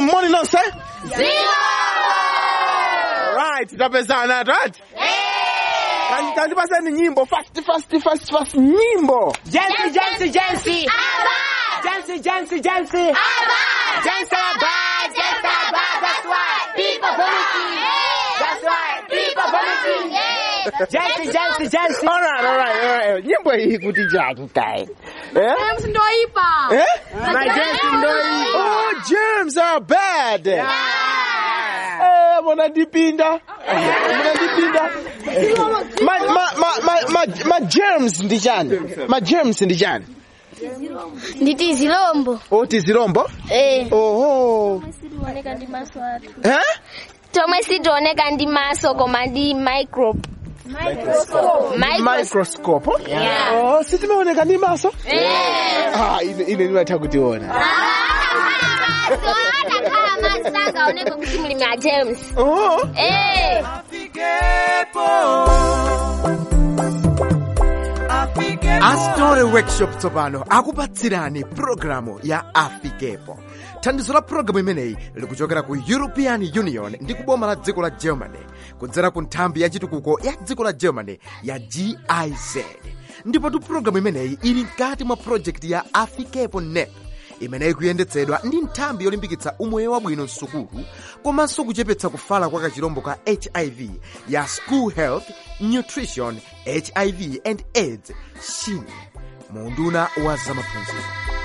moni nonse right tapezana right Kandi- kandipaseni nyimbo fast fast fast fast nyimbo Jancy, Jancy, Jancy. Jancy, Jancy, Jancy. Jancy are bad, Jancy are bad. That's why people vomiting. That's why people vomiting. Jancy, Jancy, Jancy. all right all right all right nyimbo hii kuti chatu kai eh ndoipa eh My Jancy ndoipa. oh germs are bad eh munandipinda munandipinda ma ma ma ma ma ma germs ndi chani ma germs ndi chani nditi zilombo oti zilombo eh oho tioneka ndi maso athu eh tomwe sitioneka ndi maso koma ndi microbe microscope Yeah. oh sitimaoneka ndi maso ah ine ine ndimatha kutiona adakhala maso sangaoneka kuti muli mwa james oh eh astore workshop tsopano akupatsirani pulogalamu ya afikepo thandizo la pulogalamu imeneyi likuchokera ku european union ndi kuboma la dziko la germany kudzera ku nthambi ya chitukuko ya dziko la germany ya giz ndipotu pulogalamu imeneyi ili mkati mwa projekti ya afikepo nep imeneyi kuyendetsedwa ndi nthambi yolimbikitsa umoyo wabwino msukulu komanso kuchepetsa kufala kwa kachirombo ka hiv ya school health nutrition hiv and aids shin munduna wa zamaphunziro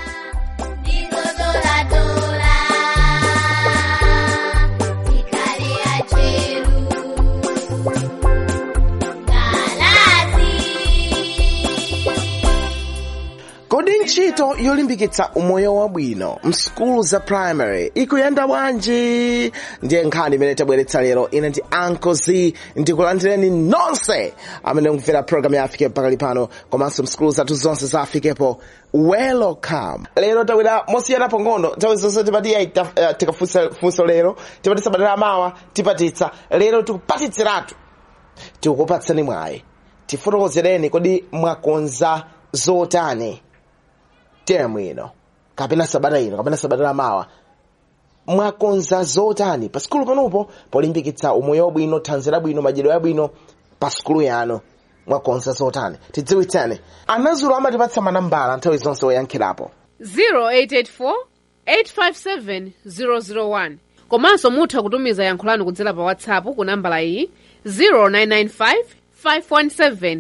kodi ntchito yolimbikitsa umoyo wabwino msukulu za primary ikuyenda bwanji ndiye nkhani imene tabweretsa lero ine ndi ankozi ndikulandireni nonse amene mukumvera programu ya afikepo pakali pano komanso msukulu zathu zonse za afikepo welcome lero tawira mosiyana pang'ono nthawi zonse tipati tikafunsa funso lero tipatitsa badala mawa tipatitsa lero tikupatitsiratu tikukupatsani mwayi tifotokozereni kodi mwakonza zotani temu ino kapena sabata ino kapena sabata lamawa mwakonza zotani pa sikulu panopo polimbikitsa umoyo wabwino thanzi labwino madyedwe abwino pa sikulu yanu mwakonza zotani tidziwitseni anazulu amatipatsa manambala nthawi zonse woyankhirapo 0884 857 001 komanso mutha kutumiza yankho lanu kudzera pa whatsapp ku nambala iyi 0995 517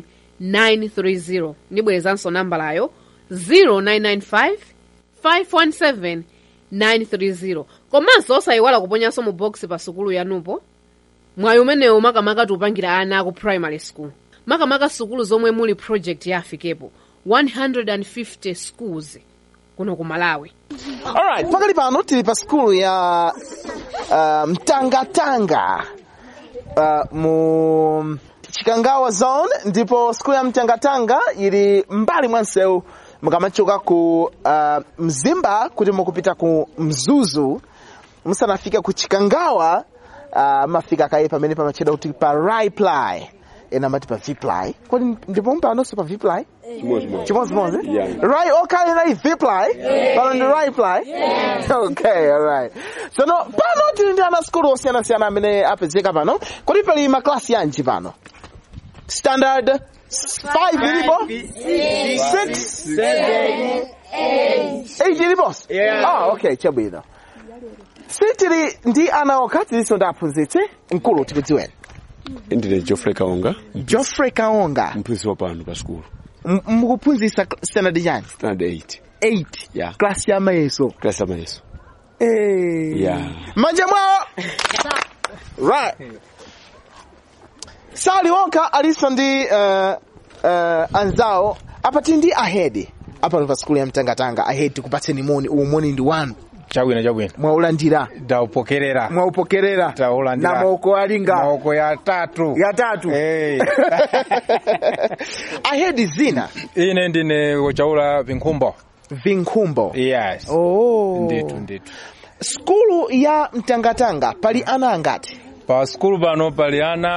930 ndibwerezanso nambalayo 0995 517 930 komanso osayiwala kuponyanso mu box pa sukulu yanupo mwayi umenewu makamaka tiupangira ana aku primary school makamaka sukulu zomwe muli project ya afikepo 150 schools kuno ku malawi alright pakali pano tili pa sikulu ya uh, mtangatanga uh, mu chikangawa zone ndipo sikulu ya mtangatanga ili mbali mwa msewu mukamachoka ku uh, mzimba kuti mukupita ku mzuzu musanafika ku chikangawa uh, mafika kaye pamene pamachedwa kuti pa riply ena amati pa viply kodi ndipo mpanonso pa viply chimodzimodzi right okale na viply pano ndi riply okay alright sono pano tili ndi ana skulu osiyanasiyana amene apezeka pano kodi pali maklasi yanji pano standard 5 ilipo 6 8 iliponso ah okay chabwino sitili ndi ana okha tilinso ndi aphunzitsi mkulu tikudziweni ndine geoffrey kaonga geoffrey kaonga mphunzitsi wa pano pa sikulu M- mukuphunzitsa standard chani standard 8 8 Yeah. klasi ya mayeso klasi amayeso Eh. Yeah. manja mwawo right sali wonka alinso ndi uh, uh, anzawo apa tili ndi ahedi apa pa sikulu ya mtangatanga ahedi tikupatseni moni uwu moni ndi wanu chabwino chabwino mwaulandira ndaupokerera mwaupokerera Taulandira. na maoko alinga maoko ya tatu yatatu hey. ahedi zina ine ndine wochaula vinkhumbo vinkhumbo yes oh. nditu nditu skulu ya mtangatanga pali ana angati pa skulu pano pali ana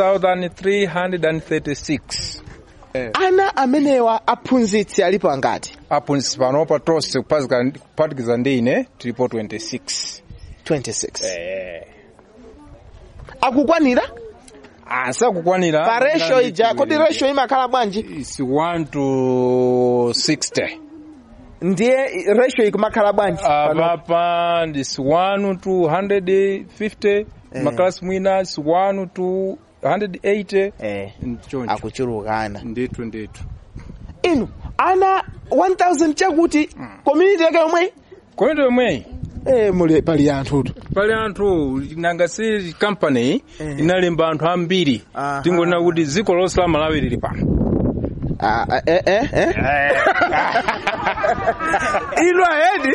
1336 ana amenewa aphunzitsi alipo angati aphunzitsi pano pa tonse kuphatikiza ndi ine tilipo 26 26 Eh. akukwanira asakukwanira pa ratio ija kodi ratio imakhala bwanji is 1 to 60 ndiye ratio ikumakhala bwanji pano? apapa ndis 1 to 150 makalasi mwina is 1 to 180 eh choncho akuchulukana ndithu ndithu inu ana 1000 chakuti community yake yomwe koyendo yomweyi eh muli pali anthutu pali anthu nanga si company inalemba anthu ambiri Aha. tingonena kuti dziko lonse la malawi lili pano Ah, ah, eh, eh, eh. inu ahedi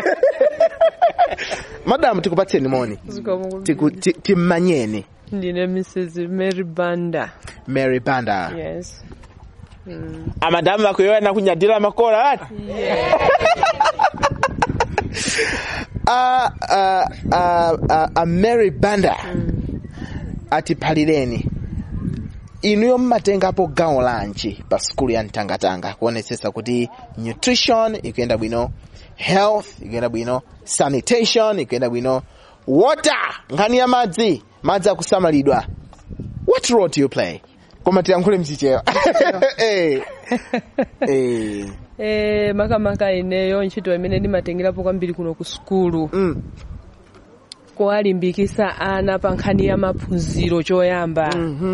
madamu tikupatseni moni Tiku- ti- timmanyeni ndine mrs mary banda mary banda yes amadamu akuyoyana kunyadira makola ati a a a a, a Mary Banda atiphalireni inuyo mmatengapo gawo lanji pa skulu ya mtangatanga kuonetsetsa kuti nutrition ikuyenda bwino health ikuyenda bwino sanitation ikuyenda bwino water nkhani ya madzi madzi akusamalidwa what role do you play koma tiyankhule mchichewa eh eh e, makamaka ineyo ntchito imene ndimatengerapo kwambiri kuno ku sukulu mm. kuwalimbikisa ana pa nkhani ya maphunziro choyamba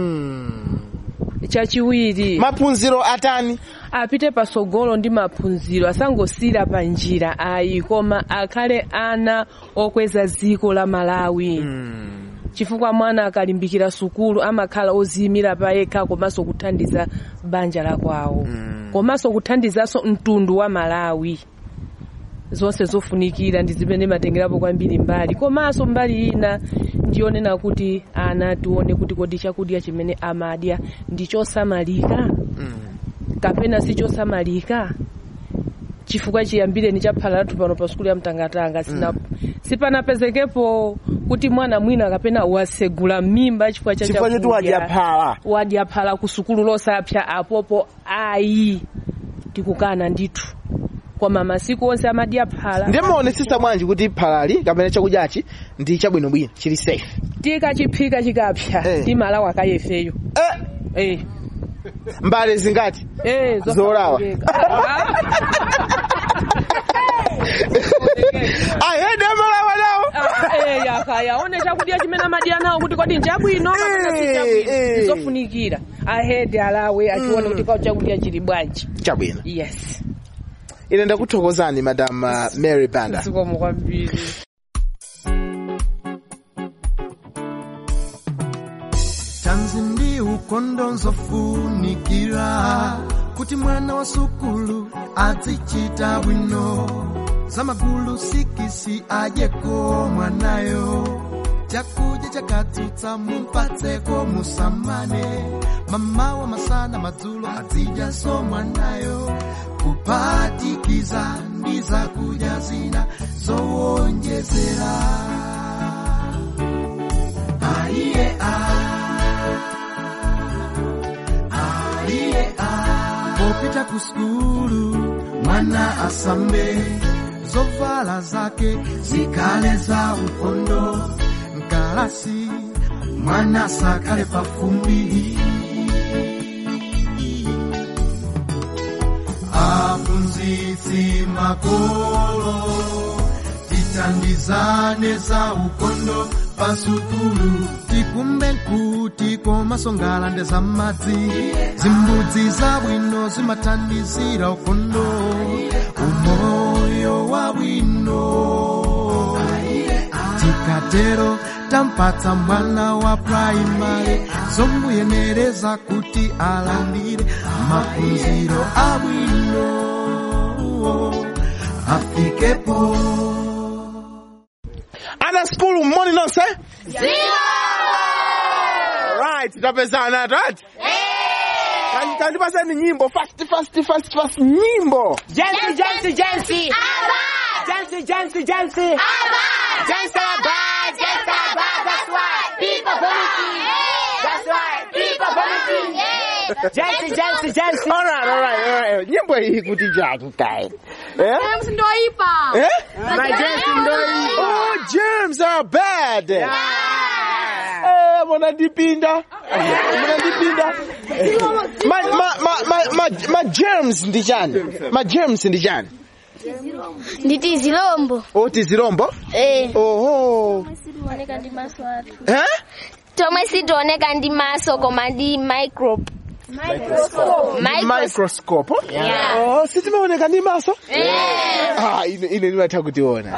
chachiwiri maphunziro atani apite pasogolo ndi maphunziro asangosira pa njira ayi koma akhale ana okweza dziko la malawi chifukwa mwana akalimbikira sukulu amakhala oziyimira pa yekha komanso kuthandiza banja la kwawo komanso kuthandizanso mtundu wa malawi zonse zofunikira ndi zimene matengerapo kwambiri mbali komanso mbali ina ndiyonena kuti ana tione kuti kodi chakudya chimene amadya ndi chosamalika kapena si chosamalika chifukwa chiyambireni chaphala lathu pano pa sukulu ya mtangatanga sina sipanapezekepo kuti mwana mwina kapena wasegula mimba chifukwa cha chifukwa choti chakudya. wadyaphala wadyaphala ku sukulu losapsa apopo ayi tikukana ndithu koma masiku onse amadyaphala ndimaonetsetsa bwanji kuti phalali kapena chakudyachi ndi chabwinobwino chili safe tikachiphika chikapsa Eh. timalawa akayefeyo eh, eh. mbale zingati Eh, Zolawa. ahede amalawa nawo yakaya one chakudya chimene amadya nawo kuti kodi nchabwino kapena si Eh, chabwino eh. ndizofunikira ahede alawe achione kuti kwa chakudya chili bwanji chabwino yes ine ndakuthokozani madam uh, mary banda zikomo kwambiri tanzi ndi ukondo nzofunikira kuti mwana wa sukulu azichita bwino zamagulu sikisi adyeko mwanayo chakudya chakatsutsa mumpatseko musamane mamawa masana madzulo azidyaso mwanayo kuphatikiza ndi zakudya zina zowonjezera aiye aiye popita ku skulu mwana asambe zovala zake zikale za ukondo mkalasi mwana sakale pafumbi aphunzitsi makolo tithandizane za ukondo pasukulu tikumbe kuti komasongala za madzi zimbudzi zabwino zimathandizira ukondo umoyo wabwino tikatero tampatsa mwana wa praimari zomuyenereza kuti alandire maphunziro abwino afikepo ana skulu mmoni nonse right tapezana right Kandi- kandipaseni nyimbo fast fast fast fast nyimbo Jancy, Jancy, Jancy. Jancy, Jancy, Jancy. Jancy bad, Jancy bad. That's why people vomiting. That's why people vomiting. Jensi, Jensi, Jensi. Alright, alright, alright. Nyimbo hii kuti chatu kai. Eh? ndoipa Eh? My Jensi ndoipa. Oh, germs are bad. Eh, munandipinda. Munandipinda. Ma ma ma ma ma ma germs ndi chani? Ma germs ndi chani? nditi zilombo Oh, tizilombo? eh Oho. oneka ndi maso athu Eh? tomwe sitioneka ndi maso koma ndi microbe Microscope. Microscope. Yeah. Oh, sitimaoneka ndi maso? Eh. Ah, ine ine ndimatha kutiona.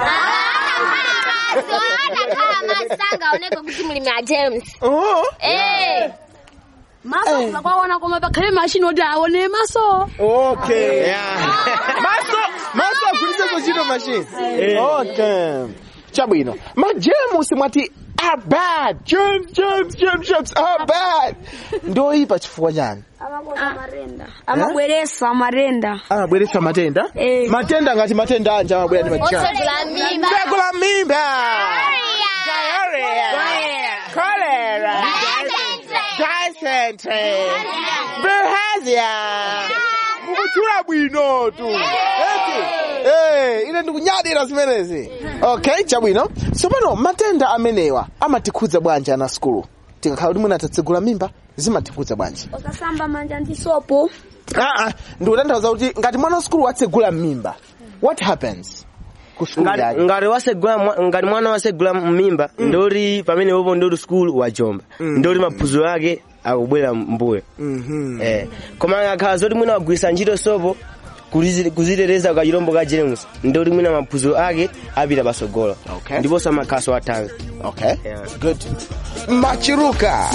anakhala masanga oneka kuti mulimi a james Oh. eh maso kwaona koma pakhale mashini oti aone maso Okay. maso maso agwiritse kuchito machine. Okay. Chabwino. Ma germs mwati are bad. Germs, germs, germs, germs are bad. Ndoipa chifukwa chani? amabweresa marenda Amabweretsa matenda? Eh. Matenda ngati matenda anja amabwera ndi machani. otsegula mimba Mbegu la mimba. Diarrhea. Cholera. Dysentery. Bilharzia. Mukuchula bwino tu. Eti. Eh, ine ndikunyadira zimenezi. Okay, chabwino. Tsopano matenda amenewa amatikhudza bwanji ana skulu. Tikakhala kuti mwina tatsegula mimba, zimatikhudza bwanji. ukasamba manja ndi sopo Ah ah, ndikutanthauza kuti ngati mwana wa skulu watsegula mimba, what happens? Ku skulu ngati yake. ngati wasegula mwa- ngati mwana wasegula mimba ndoti pamene popo ndoti skulu wajomba ndoti maphunziro ake akubwera mbuyo Mhm. eh koma akakhala zoti mwina wagwisa ntchito sopo kulizi- kuziteteza ka chilombo ka james ndoti mwina maphunziro ake apita pasogolo Okay. ndiponso amakhaso athanzi Okay. Yeah. Good. Machiruka.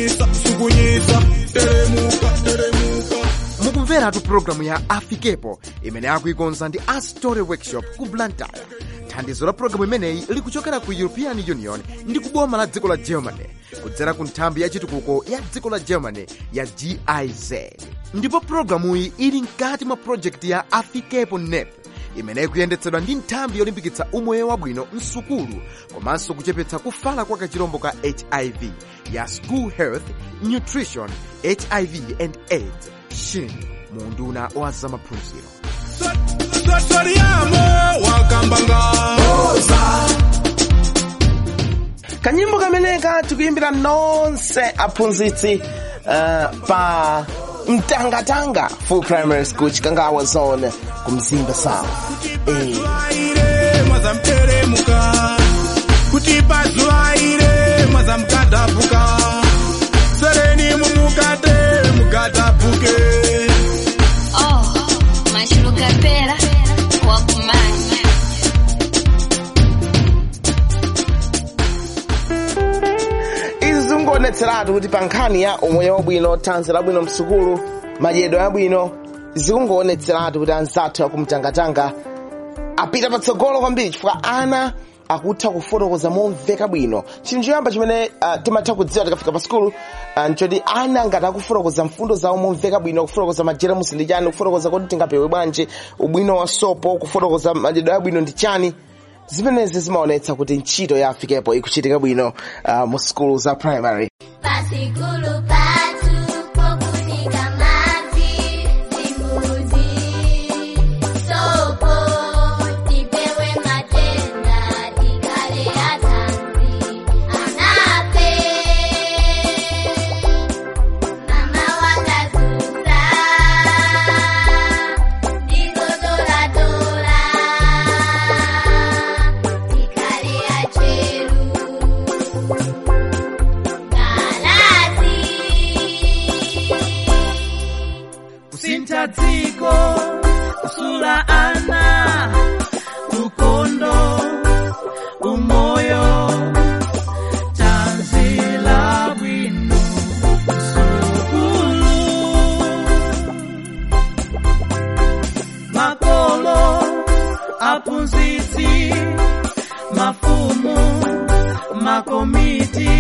mukumveratu programu ya afikepo imene akuikonza ndi astory workshop ku blantyre thandizo la programu imeneyi likuchokera ku european union ndi kuboma la dziko la germany kudzera ku nthambi ya chitukuko ya dziko la germany ya giz ndipo programuyi ili mkati mwa projekti ya afikepo nep imene ikuyendetsedwa ndi nthambi yolimbikitsa umoyo wabwino msukulu komanso kuchepetsa kufala kwa kachirombo ka hiv ya school health nutrition hiv and aids shin munduna wa zamaphunziro kanyimbo kameneka tikuimbira nonse aphunzitsi uh, pa mtangatanga full primary school chikangawa zone ku mzimba south eh. aire mwazamteremuka kuti pazuva ire mwazamukadhabuka sereni mumukate mukadhabuke oh mashuruka pera wakumanya izi zikungoonetseratu kuti pa nkhani ya umoyo wabwino thanzi labwino msukulu madyedwe abwino zikungoonetseratu kuti anzathu akumtangatanga apita patsogolo kwambiri chifukwa ana akutha kufotokoza momveka bwino chinthu choyamba chimene uh, timatha kudziwa tikafika pa skulu uh, nchoti ana ngati akufotokoza mfundo zawo momveka bwino kufotokoza majeremusi ndi chani kufotokoza kuti tingapewe bwanji ubwino wa sopo kufotokoza madyedwe abwino ndi chani zimenezi zimaonetsa kuti ntchito ya afikepo ikuchitika bwino uh, mu skulu za primary pasikulu patu pokunika mazi zimbuzi sopo tipewe matenda tikale atanzi anape mama wakazuza ndigodoladora tikale acheru kusintha dziko kusula ana ukondo umoyo tanzila bwino sukulu makolo aphunzitsi mafumu makomiti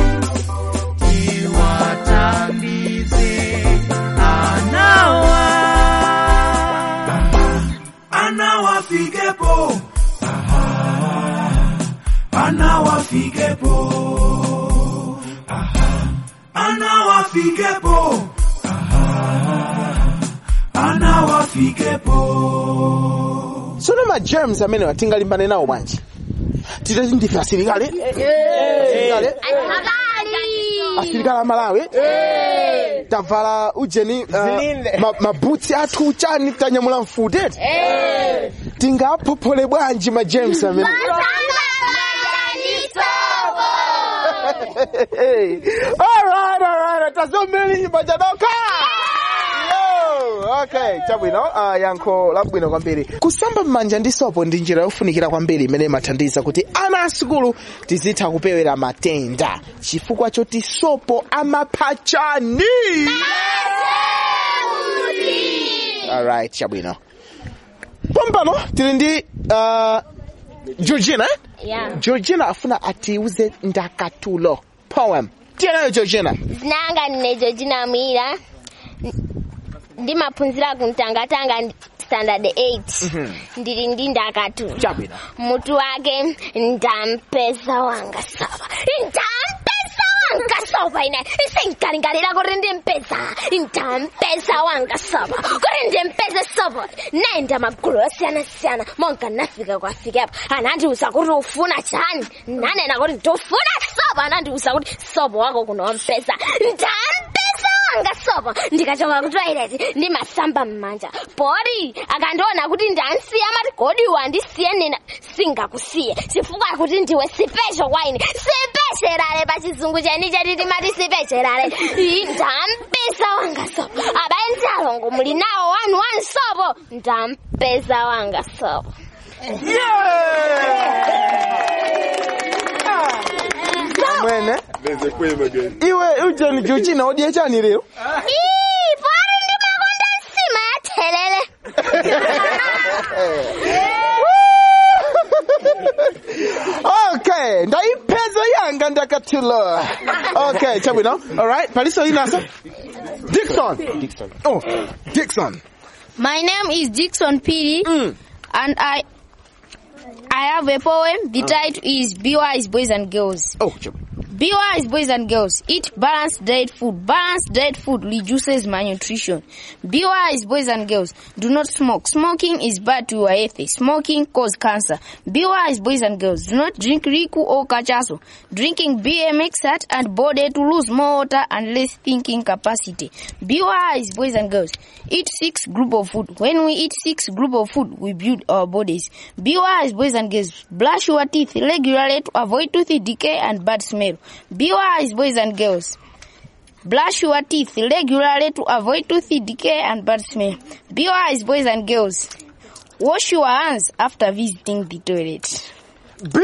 tiwathandize anawa anawafikepo anawafikepo anawafikepo wafikepo sono ma germs amene watingalimbane nawo bwanji titati ndife asilikali asilikali asilikali amalawi tavala ujeni uh, ma- mabutsi athu chani tanyamula mfuti tingaphophole bwanji ma germs amene alright alright tazomeli nyumba chadoka Yo, okay chabwino uh, yankho labwino kwambiri kusamba m'manja ndi sopo ndi njira yofunikira kwambiri imene imathandiza kuti ana asukulu tizitha kupewera matenda chifukwa choti sopo amapha chani alright chabwino pompano tili ndi uh, georgina eh? Yeah. georgina afuna atiuze ndakatulo poem tiyenayo georgina zinanga ndinejo jinamwira ndimaphunzira kumtangatanga ndi- standard 8 ndili ndi ndakatu chabwino mutu wake ndampeza wanga sova ndampeza wanga sova ine isinkalingalira kuti ndimpeza ndampeza wanga sova kuti ndimpeze sova naenda magulu osiyana-siyana monga nafika kwafikepo anandiuza kuti ufuna chani nanena kuti ndifuna sova anandiuza kuti sova wako kunompeza ndampeza wanga sopo ndikachoka ku toilet ndimasamba m'manja pori akandiona kuti ndansiya amati godi wandisiye nena singakusiye chifukwa kuti ndiwe sipesho kwa ine sipesherale pa chizungu cheni cheti timati sipesherale Ii, ndampeza wanga sopo abaye ndalongo muli nawo wanu wanu sopo ndampeza wanga sopo mwene iwe ujeni georgina odiye chani lero Ii, pori ndimakonda nsima ya thelele okay ndaipeza yanga ndakatulo okay chabwino alright paliso inaso dixon dixon oh dixon My name is Dixon Piri, and I I have a poem. The title is Be Wise, Boys and Girls. Oh, Be wise, boys and girls. Eat balanced diet food. Balanced diet food reduces malnutrition. Be wise, boys and girls. Do not smoke. Smoking is bad to your health. Smoking causes cancer. Be wise, boys and girls. Do not drink riku or cachaso. Drinking beer makes heart and body to lose more water and less thinking capacity. Be wise, boys and girls. Eat six group of food. When we eat six group of food, we build our bodies. Be wise, boys and girls. Brush your teeth regularly to avoid tooth decay and bad smell. Be wise, boys and girls. Brush your teeth regularly to avoid tooth decay and bad smell. Be wise, boys and girls. Wash your hands after visiting the toilet. Be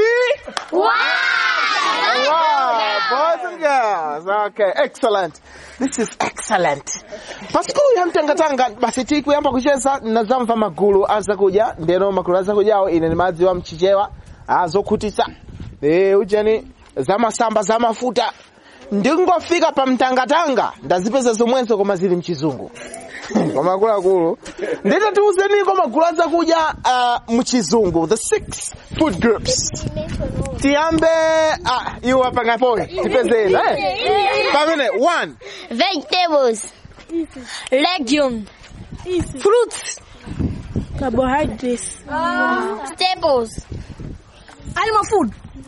Wow, boys and girls. Okay, excellent. This is excellent. Pasikulu ya mtangatanga basi tikuyamba kucheza nazamva magulu azakuja ndeno magulu azakujawo ine ni madzi wa mchichewa azokhutitsa e ujeni zamasamba zamafuta ndingofika pa mtangatanga ndazipeza zomwenso koma zili mchizungu koma akuluakulu nditatiuzeniko magulu azakuja uh, mchizungu the six food groups tiyambe ah, iwo apangapoe tipezeni eh? pamene one Vegetables. Legume. Fruits. Carbohydrates. Staples. Animal food.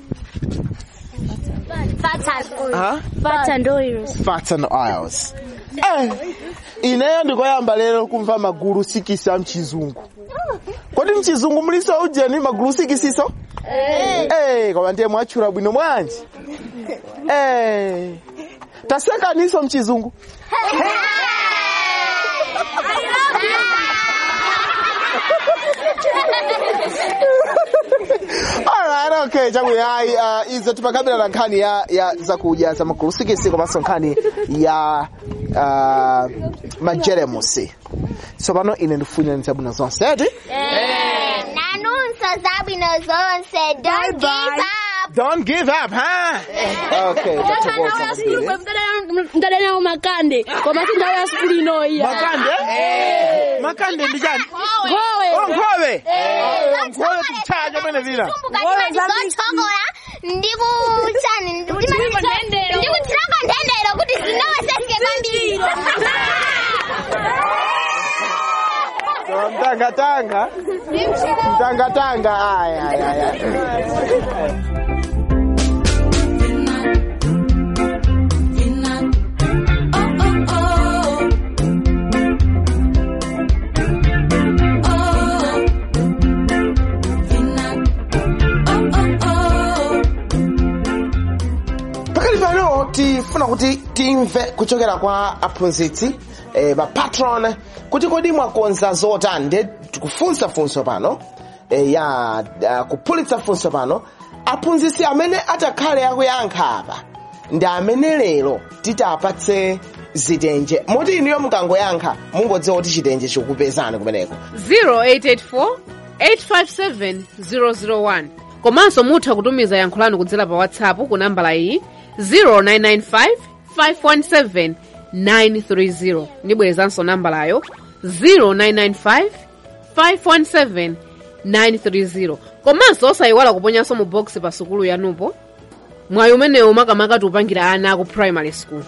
Fats and oils. Huh? Fats and oils. fats and oils eh, ineyo ndikoyamba lero kumva magulu sikisi a mchizungu kodi mchizungu muliso ujeni magulu sikisiso eh, koma ndiye mwatchula bwino bwanji eh, tasekaniso mchizungu Alright, okay, chakula hai uh, izo tipakabila na nkhani ya, ya zakudya za magulu sikisi komanso nkhani ya uh, majeremusi tsopano ine ndifunira zabwino zonse eti nanunso zabwino zonse don't give up don't give up huh? okay tathokoza kwambiri. mdadanawo makande koma sindawo ya sukulu inoiya makande makande ndi chani Nkhowe. Oh, nkhowe Oh, nkhowe tichaja pene vina ndikuzotsogola ndikuchani ndikutirako ndendero kuti zinowesesike kwambiri mtangatanga mtangatanga aya aya aya pakali pano tifuna kuti timve kuchokera kwa aphunzitsi eh, pa patron kuti kodi mwakonza zotani ndiye tikufunsa funso pano eh, ya uh, kuphulitsa funso pano aphunzitsi amene atakhale akuyankha apa ndi amene lero titapatse zitenje moti inuyo mukangoyankha mungodziwa kuti chitenje chikupezani kumeneko 0884 857 001 komanso mutha kutumiza yankho lanu kudzera pa whatsapp ku nambala iyi 0995 517 930 ndibwerezanso nambalayo 0995 517 930 komanso osayiwala kuponyanso mu box pa sukulu yanupo mwayi umenewu makamaka tiupangira ana aku primary school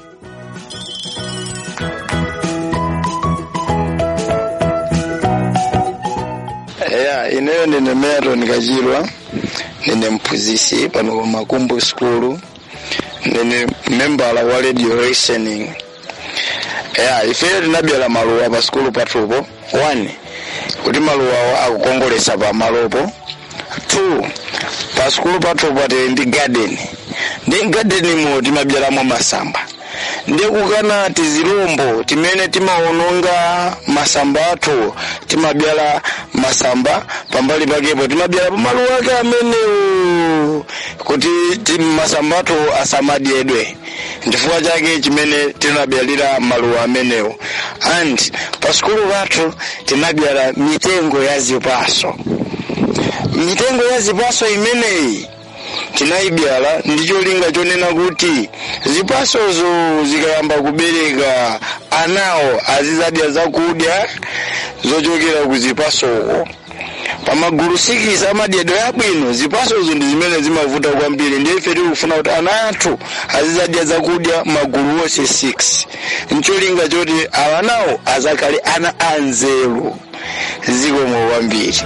ya ineyo ndine Meron Kachilwa ndine mphunzitsi pano ku Makumbu School ndine membala wa radio listening ya ifeyo tinabyala maluwa pa skulu pathupo one kuti maluwawo akukongoletsa pa malopo two pa skulu pathupo tili ndi garden ndi gardenimo timabyalamo masamba ndiye kukana tizilombo timene timawononga masamba athu timabyala masamba pambali pakepo timabyala pamaluwa ake amenewo kuti ti- masamba athu asamadyedwe chifukwa chake chimene tinabyalira maluwa amenewo and pa sukulu pathu tinabyala mitengo ya zipaso mitengo ya zipaso imeneyi tinayibyala ndi cholinga chonena kuti zipasozo zikayamba kubereka anawo azizadya zakudya zochokera ku zipasoko pamagulu sikisi amadyedwe abwino zipasozo ndi zimene zimavuta kwambiri ndiye ife tikufuna kuti ana athu azizadya zakudya magulu wonse 6 ncholinga choti awa nawo azakhale ana anzeru zikomo kwambiri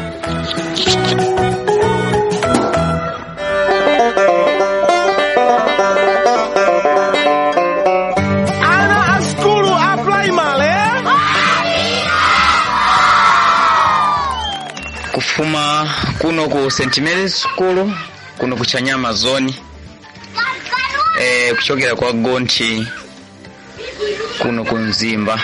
ana a skulu a primary kufuma kuno ku st marys school kuno ku chanyama zone eh, kuchokera kwa gonthi kuno ku mzimba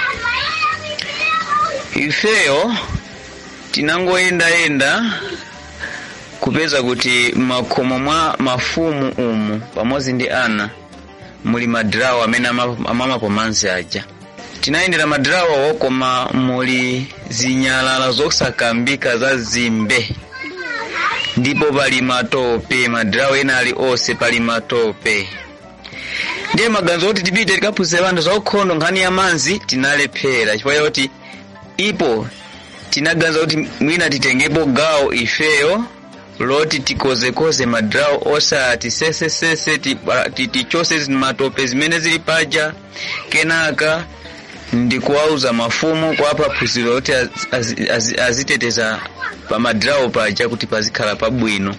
ifeyo tinangoyendayenda kupeza kuti makhomo mwa mafumu umu pamodzi ndi ana muli madirawo amene ama- amamapo manzi aja tinayendera madirawo koma muli zinyalala zosakambika za zimbe ndipo pali matope madirawo ena ali onse pali matope ndiye maganizo kuti tipite tikaphunzitse anthu zaukhondo nkhani ya manzi tinalephera chifukwa choti ipo tinaganiza kuti mwina titengepo gawo ifeyo loti tikozekoze madirawo osati sesesese tiba- ti- tichose zi- matope zimene zili paja kenaka ndikuwauza mafumu kuwapa phunziro loti az- az- az- aziteteza pa madirawo paja kuti pazikhala pabwino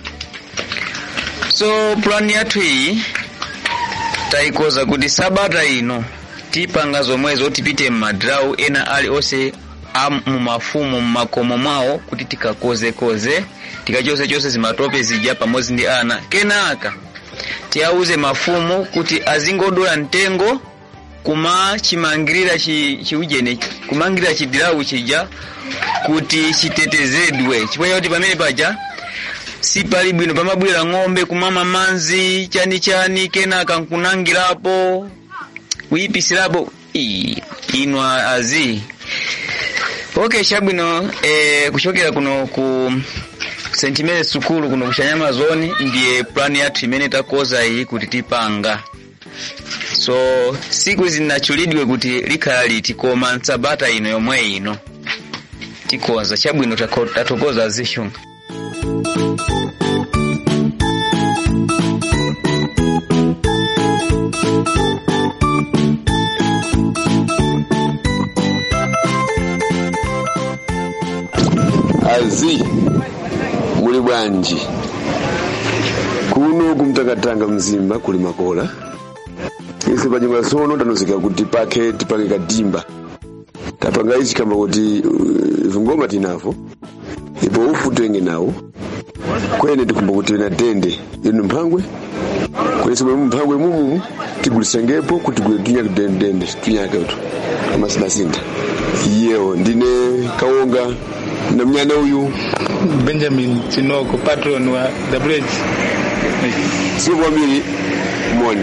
so plan yathu iyi tayikoza kuti sabata ino tipanga zomwezo tipite m'madirawo ena ali onse a mumafumu mmakomo mwawo kuti tikakozekoze tikachosechose zimatope zija pamodzi ndi ana kenaka tiyauze mafumu kuti azingodola mtengo kuma chimangirira chi- chiujene kumangirira chidirawu chija kuti chitetezedwe chifukwa chakuti pamene paja sipali bwino pamabwera ng'ombe kumama manzi chani chani kenaka nkunangirapo kuyipisirapo Ii, ino azi okay chabwino eh, kuchokera kuno ku st mary sukulu kuno kuchanyama zone ndiye plan yathu imene takoza iyi kuti tipanga so siku zinachulidwe kuti likhala liti koma nsabata ino yomwe ino tikoza chabwino tako- tatokoza zishunga akazi muli bwanji kuno kumtakatanga mzimba kuli makola ise panyumba sono tanozika kuti pake tipake kadimba tapanga ichi kamba kuti uh, vingoma tinavo ipo ufu tenge nawo kwene tikumba kuti na dende inu mphangwe kwenese mwe mphangwe mumu tigulisengepo kuti gule tunyake dende dende tunyake utu amasinasintha yewo ndine kawonga na mnyana uyu benjamin chinoko patron wa the bridge sio kwambiri moni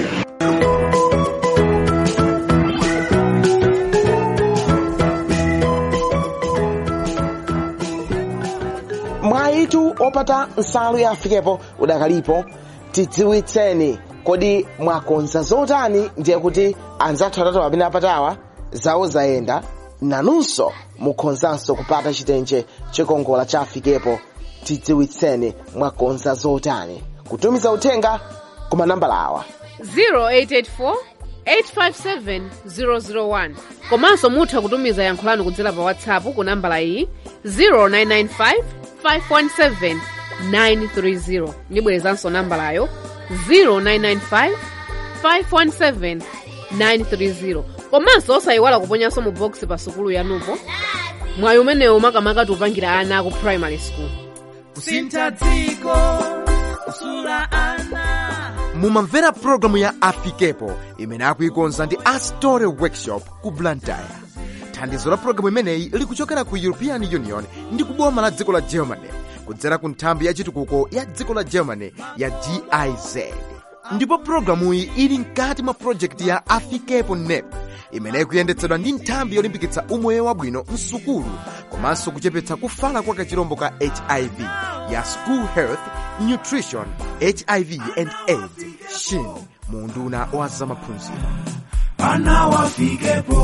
mwayitu opata nsalu ya afikepo udakalipo tidziwitseni kodi mwakonza zotani ndiye kuti anzathu atatu amene apatawa zawo zayenda nanunso mukhonzanso kupata chitenje chikongola cha afikepo tidziwitseni mwakonza zotani kutumiza uthenga ku manambala awa 0884 857 001 komanso mutha kutumiza yankho lanu kudzera pa whatsapp ku nambala iyi 0995 517 930 ndibwerezanso nambalayo 0995 517 930 komanso osayiwala kuponyanso mu box pa sukulu yanupo mwayi umenewu makamaka tiupangira ana aku primary school kusintha dziko kusula ana mumamvera pulogalamu ya afikepo imene akuikonza ndi astory workshop ku blantyre thandizo la pulogalamu imeneyi likuchokera ku european union ndi kuboma la dziko la germany kudzera ku nthambi ya chitukuko ya dziko la germany ya giz ndipo pulogalamuyi ili mkati mwa projekti ya afikepo nep imene ikuyendetsedwa ndi nthambi yolimbikitsa umoyo wabwino msukulu komanso kuchepetsa kufala kwa kachirombo ka hiv ya school health nutrition hiv and aids shin mu unduna wa zamaphunziro ana wafikepo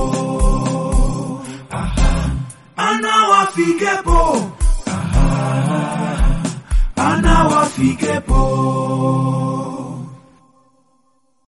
Aha. ana wafikepo Aha. ana wafikepo